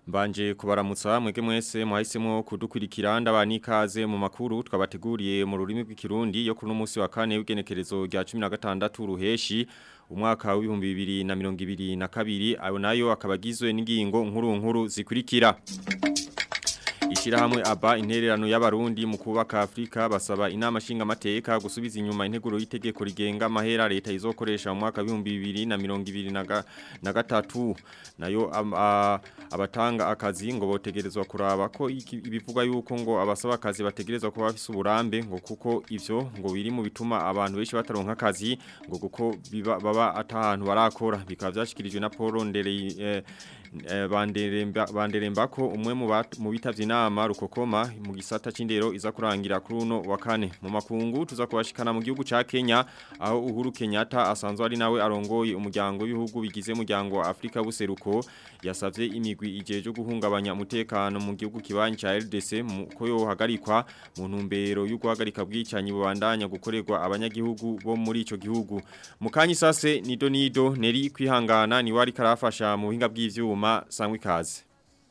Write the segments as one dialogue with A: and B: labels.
A: Mbanje kubaramutsa mwege mwese mwahisemo kudukurikira ndabani ikaze mu makuru twabateguriye mu rurimi rw'ikirundi yo kuno munsi wa kane w'igenekerezo rya 16 ruheshi umwaka w'ibihumbi bibiri na mirongo ibiri na kabiri ayo nayo akabagizwe n'ingingo nkuru nkuru zikurikira Ishirahamwe aba intererano y'abarundi mu kubaka Afrika basaba inama shinga mateka gusubiza inyuma integuro y'itegeko rigenga amahera leta izokoresha mu mwaka w'ibihumbi bibiri na mirongo ibiri na gatatu nayo abatanga akazi ngo botegerezwa kuraba ko ibivuga yuko ngo abasaba akazi bategerezwa kuba bafise uburambe ngo kuko ivyo ngo biri mu bituma abantu benshi bataronka akazi ngo kuko baba atahantu barakora bikaba byashikirijwe na Paul Ndereye eh, banderemba ko umwe mu bitavye inama rukokoma mu gisata c'indero iza kurangira kuri uno wa kane mu makungu tuza kubashikana mu gihugu ca Kenya aho Uhuru Kenyatta asanzwe ari nawe arongoye umuryango w'ibihugu bigize umuryango wa Afrika buseruko yasavye imigwi ijeje guhungabanya umutekano mu gihugu kibanyi ca RDC ko yo hagarikwa mu ntumbero yo guhagarika bwicanyi bubandanya gukorerwa abanyagihugu bo muri ico gihugu mukanyi sase nido nido neri kwihangana ni wari karafasha mu buhinga bw'ivyuma Juma sangwe ikaze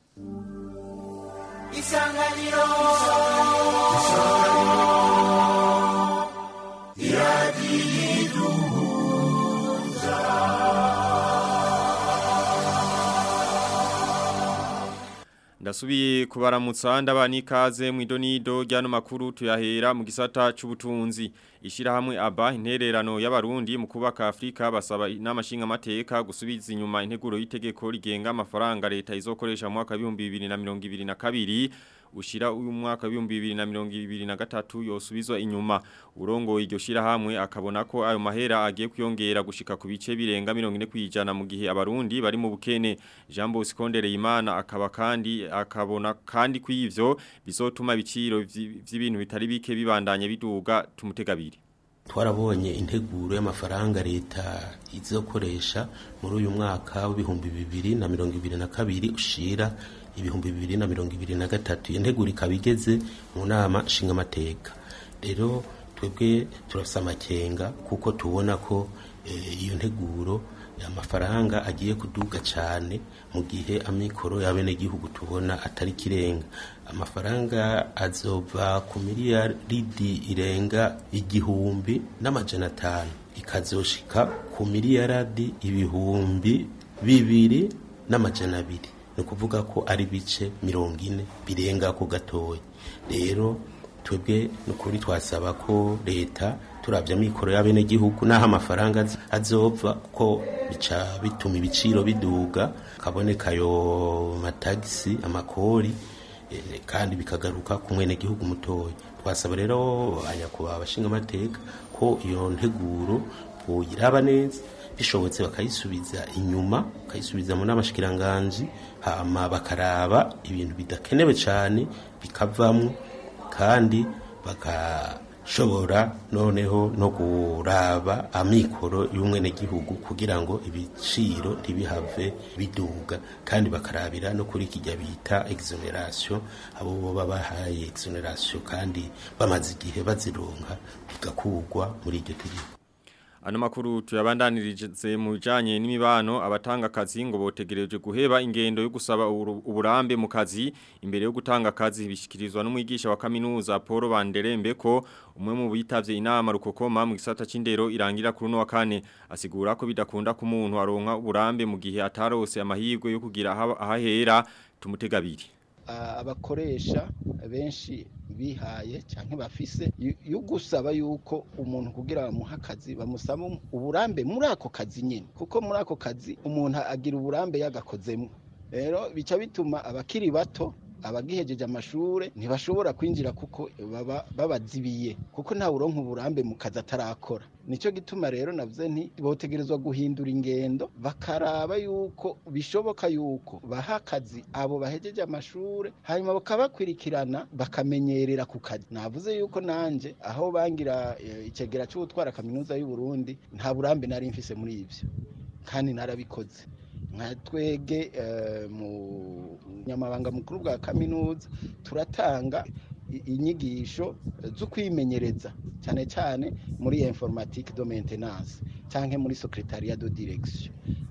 B: Isanganiro Isanganiro Yadiduza
A: Ndasubiye kubaramutsa ndabani ikaze mu idonido ryano makuru tuyahera mu gisata c'ubutunzi ishirahamwe aba intererano y'abarundi mu kubaka Afrika basaba n'amashinga mateka gusubiza inyuma integuro y'itegeko rigenga amafaranga leta izokoresha mu mwaka wa 2022 ushira uyu mwaka wa 2023 yosubizwa inyuma urongo iryo shirahamwe akabona ko ayo mahera agiye kuyongera gushika ku bice birenga 40 kwijana mu gihe abarundi bari mu bukene Jean Bosco Ndereyimana akaba kandi akabona kandi kw'ivyo bizotuma ibiciro vy'ibintu bitari bike bibandanye biduga tumutegabiri
C: twarabonye integuro y'amafaranga leta izokoresha muri uyu mwaka w'ibihumbi bibiri na mirongo ibiri na kabiri ushira ibihumbi bibiri na mirongo ibiri na gatatu iyo nteguro ikaba igeze mu nama nshingamateka rero twebwe turafise amakenga kuko tubona ko iyo nteguro amafaranga agiye kuduga cyane mu gihe amikoro y'abenegihugu tubona atari kirenga amafaranga azova ku miliyaridi irenga igihumbi n'amajana atanu ikazoshika ku miliyaradi ibihumbi bibiri n'amajana abiri ni ukuvuga ko ari bice mirongo ine birenga ko gatoya rero twebwe ni ukuri twasaba ko leta turabya amikoro y'abenegihugu n'aho amafaranga azova ko bica bituma ibiciro biduga kaboneka ayo matagisi amakori kandi bikagaruka ku mwenegihugu mutoya twasaba rero abanyakubaha abashinga amateka ko iyo nteguro boyiraba neza bishobotse bakayisubiza inyuma bakayisubiza mu n'amashikiranganji hama bakaraba ibintu bidakenewe cyane bikavamwo kandi bagashobora noneho no kuraba amikoro y'umwenegihugu kugira ngo ibiciro ntibihave biduga kandi bakarabira no kuri kijya bita exoneration abo baba bahaye exoneration kandi bamaze igihe bazironka bigakugwa muri iryo tegeko
A: Ano makuru tuyabandanirije mu bijanye n'imibano abatanga akazi ngo botegereje guheba ingendo yo gusaba uburambe mu kazi imbere yo gutanga akazi bishikirizwa n'umwigisha wa kaminuza Paul Banderembe ko umwe mu bitavye inama rukokoma mu gisata c'indero irangira kuri no wa kane asigura ko bidakunda ku muntu aronka uburambe mu gihe atarose amahirwe yo kugira ahahera tumutegabiri
D: abakoresha benshi bihaye cyangwa bafise yo gusaba yuko umuntu kugira bamuha akazi bamusaba uburambe muri ako kazi nyine kuko muri ako kazi umuntu agira uburambe yagakozemo rero bica bituma abakiri bato abagihejeje amashure ntibashobora kwinjira kuko baba babazibiye kuko nta uronka uburambe mu kazi atarakora nico gituma rero navuze nti botegerezwa guhindura ingendo bakaraba yuko bishoboka yuko baha akazi abo bahejeje amashure hanyuma bakabakwirikirana bakamenyerera ku kazi navuze yuko nanje aho bangira e, icegera cyo gutwara kaminuza y'u Burundi nta burambe nari mfise muri ivyo kandi narabikoze nka twege mu nyamabanga mukuru bwa kaminuza turatanga inyigisho zo kwimenyereza cyane cyane muri informatique de maintenance cyangwa muri secretariat de direction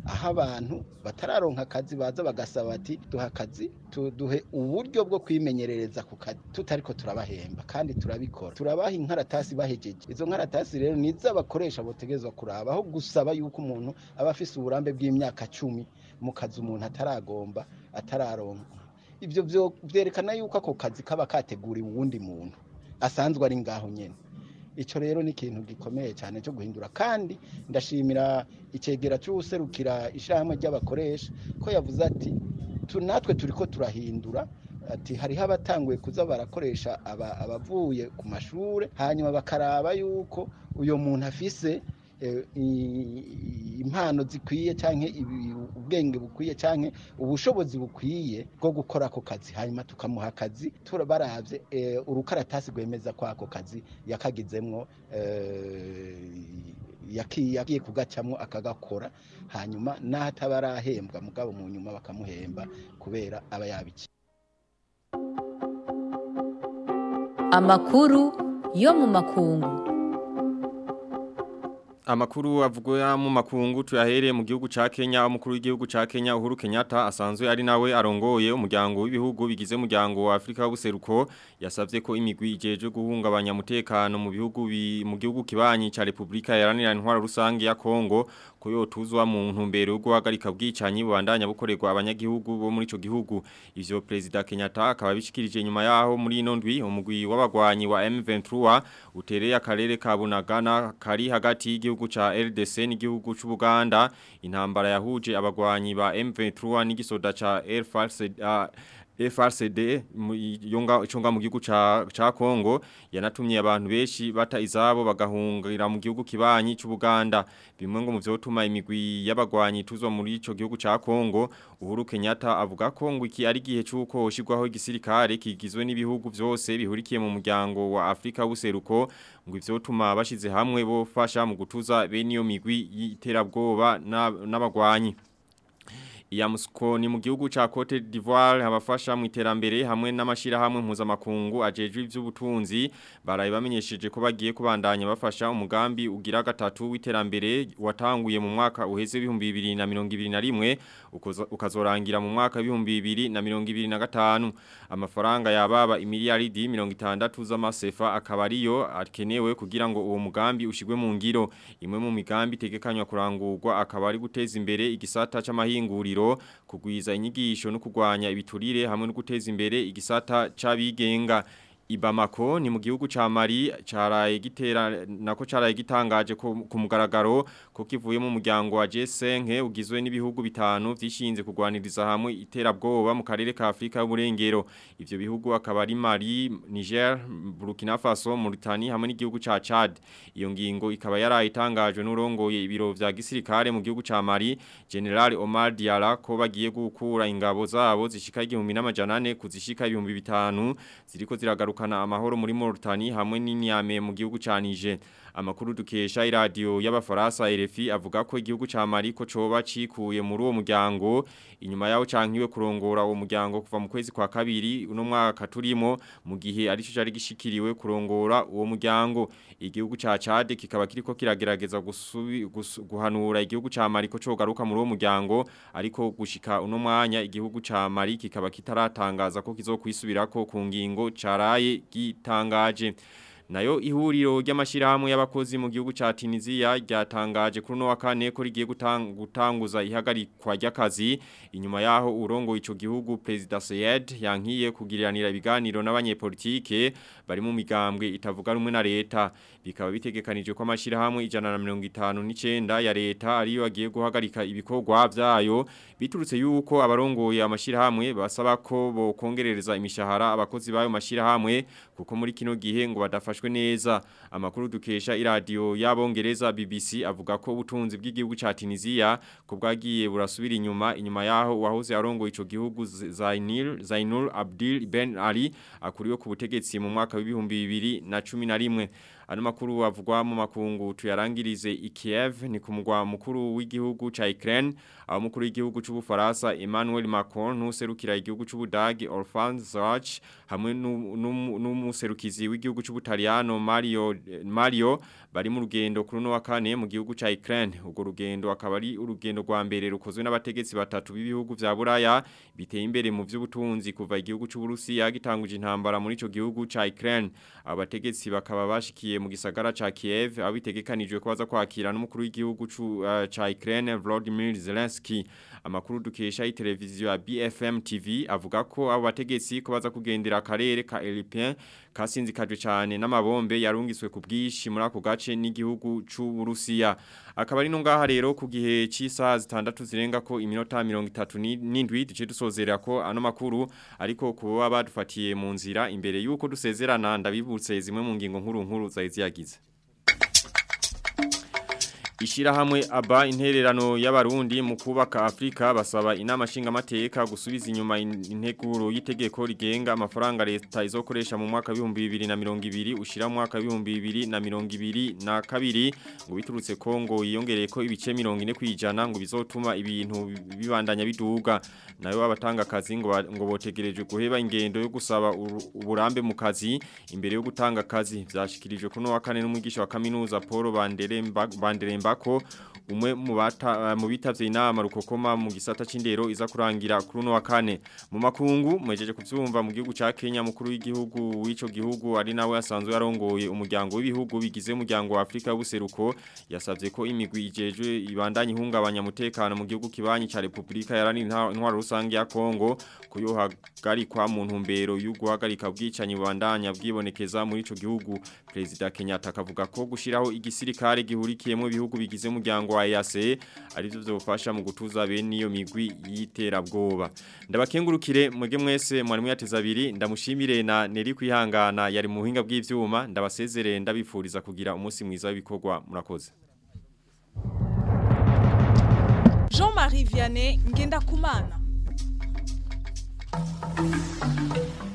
D: aho abantu batararonka akazi baza bagasaba bati duha akazi duhe uburyo bwo kwimenyerereza ku kazi tutariko turabahemba kandi turabikora turabaha inkaratasi bahejeje izo nkaratasi rero nizo abakoresha botegezwa kuraba aho gusaba yuko umuntu aba afise uburambe bw'imyaka cumi mu kazi umuntu ataragomba atararonka ibyo byerekana yuko ako kazi kaba kateguriwe uwundi muntu asanzwe ari ngaho nyine icyo rero ni ikintu gikomeye cyane cyo guhindura kandi ndashimira icyegera cy'userukira ishyirahamwe ry'abakoresha ko yavuze ati natwe turi ko turahindura ati hariho abatanguye kuza barakoresha abavuye ku mashuri hanyuma bakaraba yuko uyu muntu afise impano zikwiye cyangwa ubwenge bukwiye cyangwa ubushobozi bukwiye bwo gukora ako kazi hanyuma tukamuha akazi turabarabye urukaratasi rwemeza ko ako kazi yakagizemwo yagiye kugacamo akagakora hanyuma n'ahataba arahembwa mugabo mu nyuma bakamuhemba kubera aba yabikiye
B: amakuru yo mu makungu
A: Amakuru avugwa mu makungu tuyahere mu gihugu ca Kenya umukuru w'igihugu ca Kenya Uhuru Kenyatta asanzwe ari nawe arongoye umuryango w'ibihugu bigize umuryango wa Afrika w'ubuseruko yasavye ko imigwi ijeje guhungabanya mutekano mu bihugu mu gihugu kibanyi ca Republika Iharanira Intwara Rusange ya Kongo ko yotuzwa mu ntumbero yo guhagarika bwicanyi bubandanya bukorerwa abanyagihugu bo muri ico gihugu ivyo President Kenyatta akaba bishikirije nyuma yaho muri ino ndwi umugwi w'abagwanyi wa M23 utereye akarere ka Bunagana kari hagati y'igihugu gihugu cha LDC n'igihugu c'u Buganda intambara yahuje abagwanyi ba M23 n'igisoda ca FARC uh, FRCD yonga iconga mu gihugu ca ca Kongo yanatumye abantu beshi bata izabo bagahungira mu gihugu kibanyi c'u Buganda bimwe ngo mu vyotuma imigwi y'abagwanyi tuzwa muri ico gihugu ca Kongo Uhuru Kenyatta avuga ko ngo iki ari gihe cuko hoshirwaho igisirikare kigizwe n'ibihugu vyose bihurikiye mu muryango wa Afrika buseruko ngo ivyotuma bashize hamwe bofasha mu gutuza bene iyo migwi y'iterabwoba n'abagwanyi Yamusko ni mu gihugu ca Cote d'Ivoire abafasha mu iterambere hamwe n'amashira hamwe mpuzamakungu ajejwe ivy'ubutunzi baraye bamenyesheje ko bagiye kubandanya bafasha umugambi ugira gatatu w'iterambere watanguye mu mwaka uheze 2021 ukazorangira mu mwaka 2025 amafaranga yababa imiliyaridi 60 z'amasefa akaba ariyo akenewe kugira ngo uwo mugambi ushigwe mu ngiro imwe mu migambi tegekanywa kurangurwa akaba ari guteza imbere igisata c'amahinguriro kugwiza inyigisho no kugwanya ibiturire hamwe no guteza imbere igisata c'abigenga Ibamako ni mu gihugu ca Mali caraye gitera nako caraye gitangaje ku mugaragaro ko kivuye mu muryango wa G5 ugizwe n'ibihugu bitanu vyishinze kugwaniriza hamwe iterabwoba mu karere ka Afrika y'uburengero ivyo bihugu akaba ari Mali Niger Burkina Faso Mauritania hamwe n'igihugu ca Chad iyo ngingo ikaba yarayitangajwe n'urongoye ibiro vya gisirikare mu gihugu ca Mali General Omar Diarra ko bagiye gukura ingabo zabo zishika 1400 kuzishika 2500 ziriko ziragaruka kugarukana amahoro muri Mauritania hamwe n'inyame mu gihugu ca Niger amakuru dukesha iradio y'abafaransa RFI avuga ko igihugu ca Mali ko coba cikuye muri uwo muryango inyuma yaho cankiwe kurongora uwo muryango kuva mu kwezi kwa kabiri uno mwaka turimo mu gihe ari cyo cari gishikiriwe kurongora uwo muryango igihugu ca Chad kikaba kiriko kiragerageza gusubi guhanura igihugu ca Mali ko cogaruka muri uwo muryango ariko gushika uno mwanya igihugu ca Mali kikaba kitaratangaza ko kizokwisubirako ku ngingo caraye gitangaje nayo ihuriro ry'amashirahamwe y'abakozi mu gihugu ca Tunisia ryatangaje kuri no wa kane ko rigiye gutanguza ihagarikwa ry'akazi inyuma yaho urongo ico gihugu President Sayed yankiye kugiriranira ibiganiro n'abanyepolitike bari mu migambwe itavuga rumwe na leta bikaba bitegekanije ko amashirahamwe 159 ya leta ariyo agiye guhagarika ibikorwa vyayo biturutse yuko abarongoye amashirahamwe basaba ko bo kongerereza imishahara abakozi bayo mashirahamwe kuko muri kino gihe ngo badafasha bafashwe neza amakuru dukesha iradio y'abongereza BBC avuga ko ubutunzi bw'igihugu ca Tunisia ko bwagiye burasubira inyuma inyuma yaho wahoze arongo ico gihugu Zainul Zainul Abdil Ben Ali akuriwe ku butegetsi mu mwaka w'ibihumbi bibiri na cumi na rimwe ano makuru avugwa mu makungu tuyarangirize i Kiev ni ku mugwa mukuru w'igihugu ca Ukraine aho mukuru w'igihugu c'ubufaransa Emmanuel Macron n'userukira igihugu c'ubudagi Olaf Scholz hamwe n'umuserukizi w'igihugu c'ubutaliyano Mario Mario bari mu rugendo kuri no wa kane mu gihugu ca Ukraine ubwo rugendo akaba ari urugendo rwa mbere rukozwe n'abategetsi batatu b'ibihugu vya Buraya biteye imbere mu vy'ubutunzi kuva igihugu c'Uburusiya gitanguje intambara muri ico gihugu ca Ukraine abategetsi bakaba bashikiye mu gisagara ca Kiev abitegekanijwe ko baza kwakira n'umukuru w'igihugu uh, ca Ukraine Volodymyr Zelensky amakuru dukesha iteleviziyo ya BFM TV avuga ko abo bategetsi ko baza kugendera akarere ka Elipin kasinzikajwe cyane n'amabombe yarungiswe ku bwishi muri ako gace n'igihugu c'Uburusiya akaba ari no ngaha rero ku gihe cy'isaha zitandatu zirenga ko iminota 37 duce dusozera ko ano makuru ariko kuba badufatiye mu nzira imbere yuko dusezerana ndabibutse zimwe mu ngingo nkuru nkuru zari yagize Ishirahamwe aba intererano y'abarundi mu kubaka Afrika basaba inama nshinga mateka gusubiza inyuma integuro y'itegeko rigenga amafaranga leta izokoresha mu mwaka wa 2020 ushira mu mwaka wa 2022 ngo biturutse Kongo yiyongereye ko ibice 40 kwijana ngo bizotuma ibintu bibandanya biduga nayo abatanga akazi ngo ngo botegereje guheba ingendo yo gusaba uburambe mu kazi imbere yo gutanga akazi byashikirijwe kuno wa kane n'umwigisha wa kaminuza Paul Banderemba Banderemba ko umwe mu bata mu bitavye inama rukokoma mu gisata c'indero iza kurangira kuri no wa kane mu makungu mwejeje kuvyumva mu gihugu ca Kenya mukuru w'igihugu w'ico gihugu ari nawe asanzwe yarongoye umuryango w'ibihugu bigize umuryango wa Afrika y'ubuseruko yasavye ko imigwi ijejwe ibandanye ihungabanya mutekano mu gihugu kibanyi ca Republika yarani intwaro rusange ya Kongo kuyohagarikwa mu ntumbero y'uguhagarika bwicanyi bubandanya bwibonekeza muri ico gihugu President Kenyatta akavuga ko gushiraho igisirikare gihurikiyemo ibihugu bigize umuryango wa EAC arivyo vyofasha mu gutuza bene iyo migwi yiterabwoba ndabakengurukire mwege mwese mwari muyateza abiri ndamushimire na Neri kwihangana yari mu buhinga bw'ivyuma ndabasezerere ndabifuriza kugira umunsi mwiza w'ibikorwa murakoze
E: Jean-Marie Vianney ngenda kumana